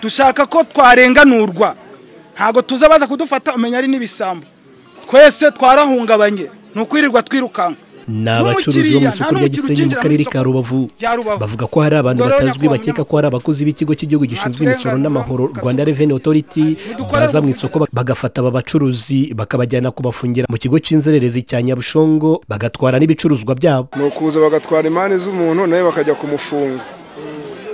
dushaka ko twarenganurwa ntabwo tuza baza kudufata umenya ari n'ibisambo twese twarahungabanye ni ukwirirwa twirukanka ni abacuruzi bo mu isoko rya gisenyi mu karere ka rubavu bavuga ko hari abantu batazwi bakeka ko hari abakozi b'ikigo cy'igihugu gishinzwe imisoro n'amahoro rwanda reveni otoriti baza mu isoko bagafata aba bacuruzi bakabajyana kubafungira mu kigo cy'inzererezi cya nyabushongo bagatwara n'ibicuruzwa byabo ni ukuza bagatwara imari z'umuntu nawe bakajya kumufunga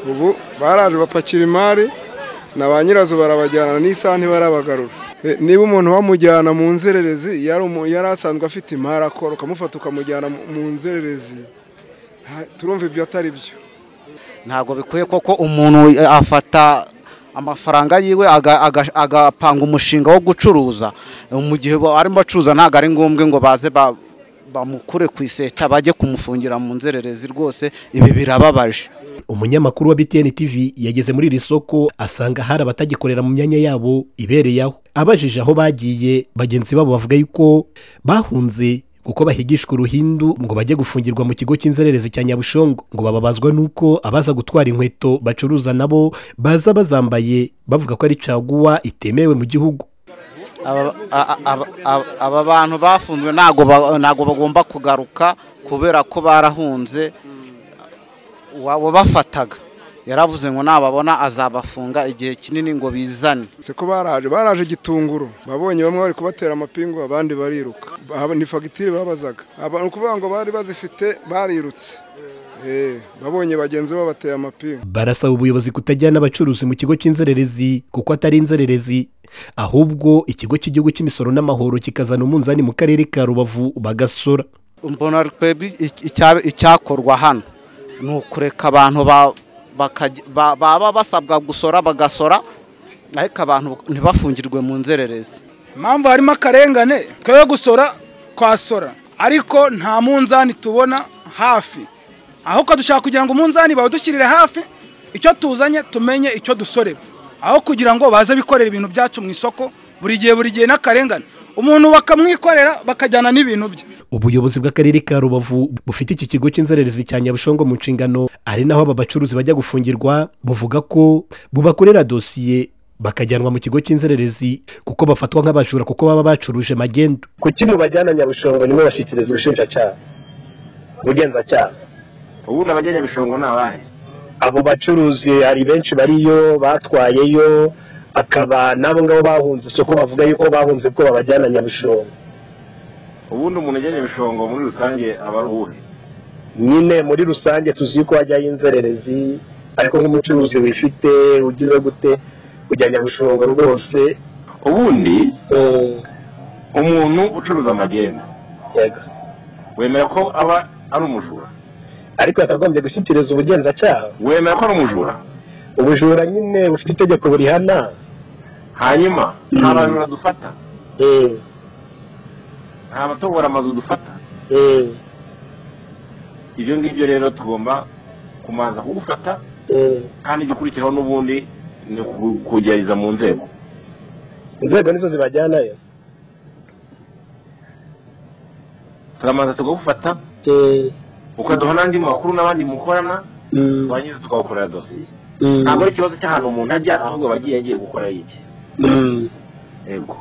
ubu baraje bapakira imari na ba nyirazo barabajyana n'isaha ntibarabagarura niba umuntu wamujyana mu nzererezi yari asanzwe afite imari akora ukamufata ukamujyana mu nzererezi turumva ibyo atari byo ntabwo bikwiye koko umuntu afata amafaranga yiwe agapanga umushinga wo gucuruza mu gihe arimo acuruza ntabwo ari ngombwa ngo baze bamukure ku iseta bajye kumufungira mu nzererezi rwose ibi birababaje umunyamakuru wa btn tv yageze muri iri soko asanga hari abatagikorera mu myanya yabo ibereye aho abajije aho bagiye bagenzi babo bavuga yuko bahunze kuko bahigishwa uruhindu ngo bajye gufungirwa mu kigo cy'inzererezi cya nyabushongo ngo bababazwa n'uko abaza gutwara inkweto bacuruza nabo baza bazambaye bavuga ko ari caguwa itemewe mu gihugu aba bantu bafunzwe ntabwo bagomba kugaruka kubera ko barahunze wabafataga yaravuze ngo nababona azabafunga igihe kinini ngo bizane ko baraje baraje gitunguru babonye bamwe bari kubatera amapingu abandi bariruka ni fagitire babazaga ni ukuvuga ngo bari bazifite barirutse babonye bagenzi babo bateye amapingu barasaba ubuyobozi kutajyana abacuruzi mu kigo cy'inzererezi kuko atari inzererezi ahubwo ikigo cy'igihugu cy'imisoro n'amahoro kikazana umunzani mu karere ka rubavu bagasora mbona twebwe icyakorwa hano ni ukureka abantu baba basabwa gusora bagasora ariko abantu ntibafungirwe mu nzererezi impamvu harimo akarengane twebwe gusora twasora ariko nta munzani tubona hafi ahubwo dushaka kugira ngo umunzani bawudushyirire hafi icyo tuzanye tumenye icyo dusorera aho kugira ngo baze bikorera ibintu byacu mu isoko buri gihe buri gihe n'akarengane umuntu bakamwikorera bakajyana n'ibintu bye ubuyobozi bw'akarere ka rubavu bufite iki kigo cy'inzererezi cya nyabushongo mu nshingano ari naho aba bacuruzi bajya gufungirwa buvuga ko bubakorera dosiye bakajyanwa mu kigo cy'inzererezi kuko bafatwa nk'abajura kuko baba bacuruje magendu kuki mubajyana nyabushongo nimwe bashyikirizwa ubushinjacyaha ubugenzacyaha ubundi abajya nyabushongo ni abandi abo bacuruzi hari benshi bariyo batwayeyo akaba nabo ngabo bahunze isoko bavuga yuko bahunze ko babajyana nyabushongo ubundi umuntu ujya nyabushongo muri rusange aba ari uwuhe nyine muri rusange tuzi ko hajyaho inzererezi ariko nk'umucuruzi wifite ugize gute kujya nyabushongo rwose ubundi umuntu ucuruza amagenda wemera ko aba ari umujura ariko yakagombye gushyikiriza ubugenzacyaha wemera ko ari umujura ubujura nyine bufite itegeko burihana hanyuma nta bantu badufata nta batobora amazu dufata ibyo ngibyo rero tugomba kumanza kugufata kandi igikurikiraho n'ubundi ni ukugerageza mu nzego inzego nizo zibajyanayo turamanza tukagufata ukaduha n'andi makuru n'abandi mukorana twangiza tukagukorera dosiye ntabwo ari ikibazo cy'ahantu umuntu ajya ahubwo bagiye agiye gukora iki yego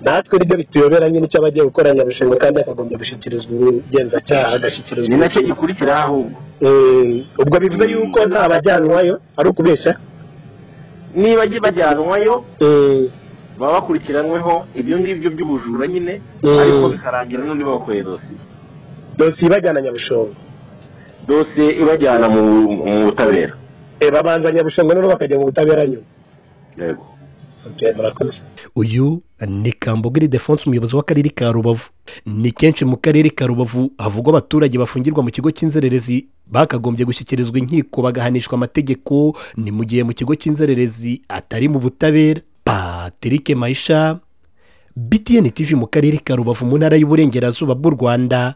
natwe nibyo bituyobera nyine icyo abagiye gukora nyabushingwa kandi akagombye gushyikirizwa ubugenzacyaha agashyikirizwa ni nacyo gikurikira ahubwo ubwo bivuze yuko nta bajyanwayo ari ukubeshya niba bajyanwayo baba bakurikiranweho ibyo ngibyo by'ubujura nyine ariko bikarangira n'undi babakoreye dosiye dosiye ibajyana nyabushongo dosiye ibajyana mu butabera babanza nyabushongo noneho bakajya mu butabera nyuma yego uyu ni kambogiri defonse umuyobozi w'akarere ka rubavu ni kenshi mu karere ka rubavu havugwa abaturage bafungirwa mu kigo cy'inzererezi bakagombye gushyikirizwa inkiko bagahanishwa amategeko ni mu gihe mu kigo cy'inzererezi atari mu butabera patrick mayisha btn tv mu karere ka rubavu mu ntara y'uburengerazuba bw'u rwanda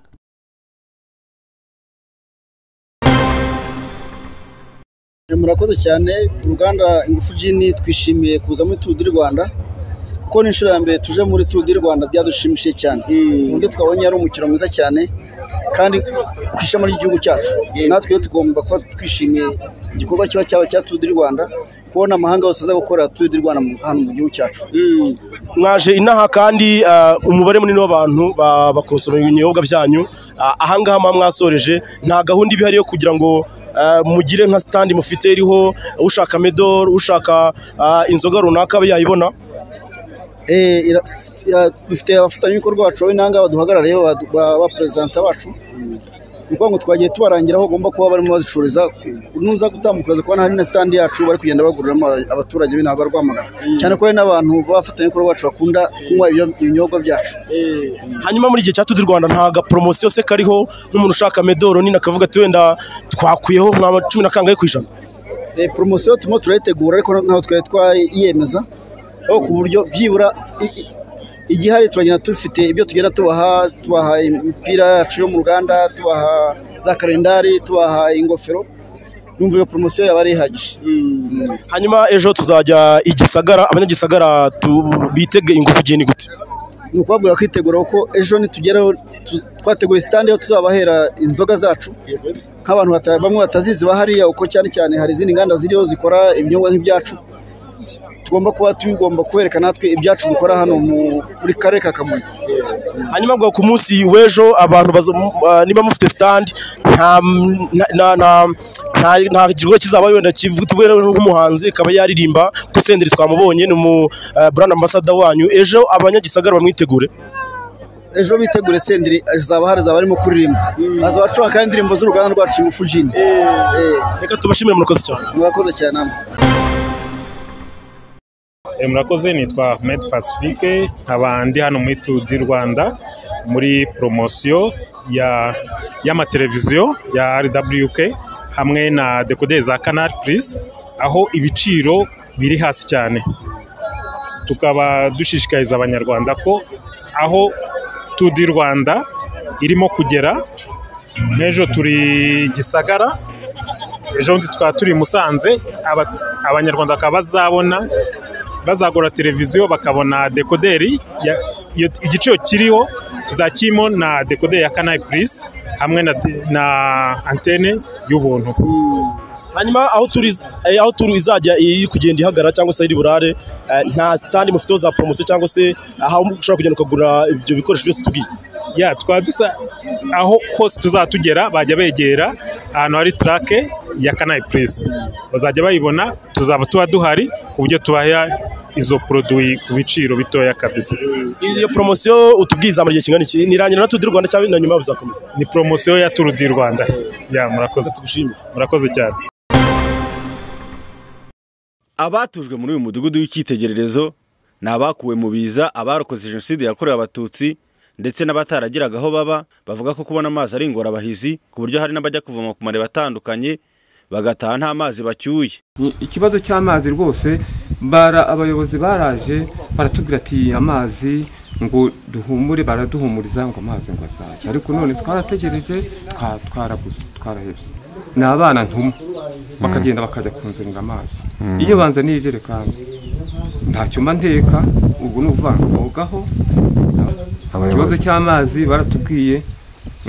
murakoze cyane uruganda ingufu jini twishimiye kuza muri turu di rwanda kuko ni inshuro ya mbere tuje muri turu di rwanda byadushimishije cyane ku buryo twabonye ari umukino mwiza cyane kandi ku ishami ry'igihugu cyacu natwe rero tugomba kuba twishimiye igikorwa kiba cyaba cya turu di rwanda kubona amahanga yose aza gukorera turu di rwanda mu- hano mu gihugu cyacu mwaje inaha kandi ah, umubare munini w'abantu ba- bakosomeye ibinyobwa byanyu Ah, ahangaha muba mwasoreje nta gahunda iba ihari yo kugira ngo ah, mugire nka sitandi mufite iriho ushaka medoro ushaka ah, inzoga runaka abe yayibona Eh, ira- ira- dufite abafatanyabikorwa bacu b'intanga baduhagarariye badu- ba- ba perezida bacu ni ukuvuga ngo twagiye tubarangira aho bagomba kuba barimo bazicururiza nuza gutambuka kubona hari na sitandi yacu bari kugenda baguriramo aba- abaturage b'inaha barwamagana cyane ko hari n'abantu b'abafatanyabikorwa bacu bakunda kunywa ibyo- ibinyobwa byacu hanyuma muri igihe cya tudi rwanda nta gaporomosiyo se kariho nk'umuntu ushaka medoro nina akavuga ati wenda twakuyeho nka cumi na kangahe ku ijana Eh, poromosiyo turimo turayitegura ariko ntabwo twari twayiyemeza aho ku buryo byibura i- i- igihari turagenda dufite ibyo tugenda tubaha tubaha imipira yacu yo mu ruganda tubaha za kalendari tubaha ingofero numva iyo poromosiyo yaba ari ihagije Mm. hanyuma ejo tuzajya i gisagara abanyagisagara tu- bitege ingufu igihe ni gute ni ukubabwira kwitegura kuko ejo nitugeraho tu- twateguye sitandi aho tuzabahera inzoga zacu nk'abantu bata- bamwe batazizi bahariya uko cyane cyane hari izindi nganda ziriho zikora ibinyobwa nk'ibyacu tugomba kuba tugomba kubereka natwe ibyacu dukora hano mu- muri karere ka kamonyi hanyuma bwa ku munsi w'ejo abantu baza- m- ah, niba mufite sitandi nta m- nta- nta- nta- nta- nta gikorwa kizaba wenda kivuye nk'umuhanzi akaba yaririmba kuko senderi twamubonye ni umu ah, brand ambasada wanyu ejo abanyagisagara bamwitegure ejo bitegure senderi azaba hari azaba arimo kuririmba azaba acuranga kandi indirimbo z'uruganda rwacu ingufu jini Eh, reka tubashimire murakoze cyane murakoze cyane namwe Eh, murakoze nitwa Ahmed Pacifique nkaba ndi hano muri Tour du Rwanda muri promosiyo ya y'amateleviziyo ya RWK hamwe na dekoderi za Canal Plus aho ibiciro biri hasi cyane tukaba dushishikariza abanyarwanda ko aho Tour du Rwanda irimo kugera nk'ejo turi Gisagara ejo bundi tukaba turi i Musanze aba- abanyarwanda bakaba bazabona bazagura televiziyo bakabona dekoderi ya- iyo- igiciro kiriho tuzakirimo na dekoderi ya Canal Plus hamwe na, de- na antene y'ubuntu hanyuma aho turi eh, aho turi izajya iri kugenda ihagarara cyangwa se iri burare eh, nta sitandi mufiteho za poromosiyo cyangwa se aho ushobora kugenda ukagura ibyo bikoresho byose tubwiye ya twaba dusa aho hose tuzaba tugera bajya begera ahantu hari trake ya Canal Plus bazajya bayibona tuzaba tuba duhari ku buryo tubaha izo produit ku biciro bitoya kabisa iyo poromosiyo utubwiza mu gihe kingana iki nirangira na tudi rwanda cyangwa na nyuma bizakomeza ni promosiyo ya Tour du Rwanda ya murakoze tugushimire murakoze cyane abatujwe muri uyu mudugudu w'icyitegererezo ni abakuwe mu biza abarokoze jenoside yakorewe abatutsi ndetse n'abataragiraga aho baba bavuga ko kubona amazi ari ingorabahizi ku buryo hari n'abajya kuvoma ku mariba atandukanye bagataha nta mazi bacyuye ikibazo cy'amazi rwose bara abayobozi baraje baratubwira ati amazi ngo duhumure baraduhumuriza ngo amazi ngo azaze ariko none twarategereje twa- twarabuze twarahebye ni abana ntuma bakagenda bakajya kunzanira amazi Mm. iyo banzaniye ijerekani ntacyo mba nteka ubwo ni ukuvuga ngo bogaho ikibazo cy'amazi baratubwiye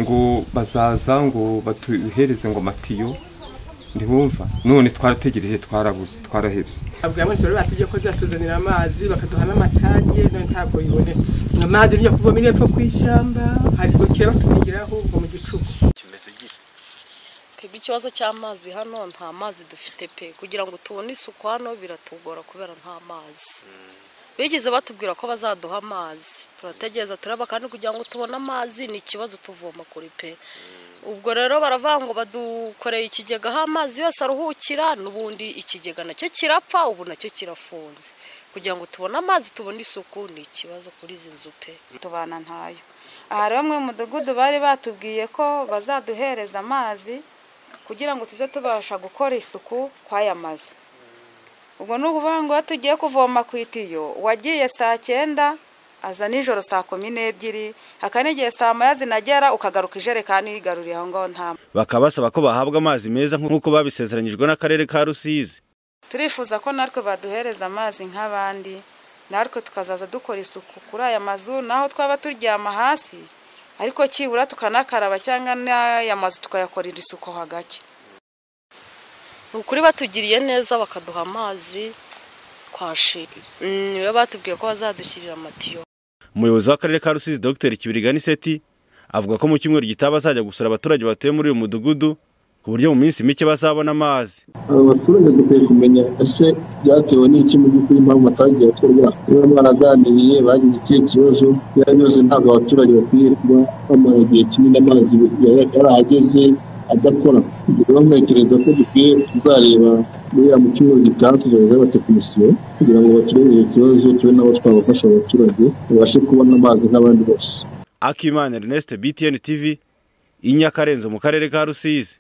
ngo bazaza ngo batuhereze ngo amatiyo ntibumva none twarategereje twarabuze twarahebye abwira mwese rero batujye ko ziratuzanira amazi bakaduha n'amatange none ntabwo bibonetse amazi ujya kuvoma epfo ku ishyamba hari gukira batumigiraho ngo mu gicuku twebwe ikibazo cy'amazi hano nta mazi dufite pe kugira ngo tubone isuku hano biratugora kubera nta mazi bigeze batubwira ko bazaduha amazi turategereza tureba kandi kugira ngo tubone amazi ni ikibazo tuvoma kuri pe ubwo rero baravuga ngo badukoreye ikigega aho amazi yose aruhukira n'ubundi ikigega nacyo kirapfa ubu nacyo kirafunze kugira ngo tubone amazi tubone isuku ni ikibazo kuri izi nzu pe tubana ntayo aha rero mu mudugudu bari batubwiye ko bazaduhereza amazi kugira ngo tujye tubasha gukora isuku kw'aya mazu ubwo ni ukuvuga ngo iyo tugiye kuvoma ku itiyo wagiye saa cyenda aza nijoro saa kumi n'ebyiri hakaba n'igihe saa moya zinagera ukagaruka ijerekani yigaruriye aho ngaho nta bakaba basaba ko bahabwa amazi meza nk'uko babisezeranyijwe n'akarere ka rusizi turifuza ko natwe baduhereza amazi nk'abandi natwe tukazaza dukora isuku kuri aya mazu naho twaba turyama hasi ariko kibura tukanakaraba cyangwa n'aya mazu tukayakorera isuku ho hagati ukuri batugiriye neza bakaduha amazi twashira niwe batubwiye ko bazadushyirira amatiyo umuyobozi w'akarere ka rusizi dr kibirigani seti avuga ko mu cyumweru gitaha bazajya gusura abaturage batuye muri uyu mudugudu ku buryo mu minsi mike bazabona amazi aba baturage dukwiye kumenya ese byatewe n'iki mu by'ukuri impamvu batagiye gukorwa niba baraganiriye bagize ikihe kibazo ibyo ari byo byose ntabwo abaturage bakwiye kuba bamara igihe kinini amazi yarahageze adakora rero ntekereza ko dukwiye kuzareba buriya mu cyumweru gitaha tuzajya yubatse komisiyo kugira ngo baturebere ikibazo tube nabo twabafasha abaturage babashe kubona amazi nk'abandi bose akimana ernest btn tv inyakarenzo mu karere ka rusizi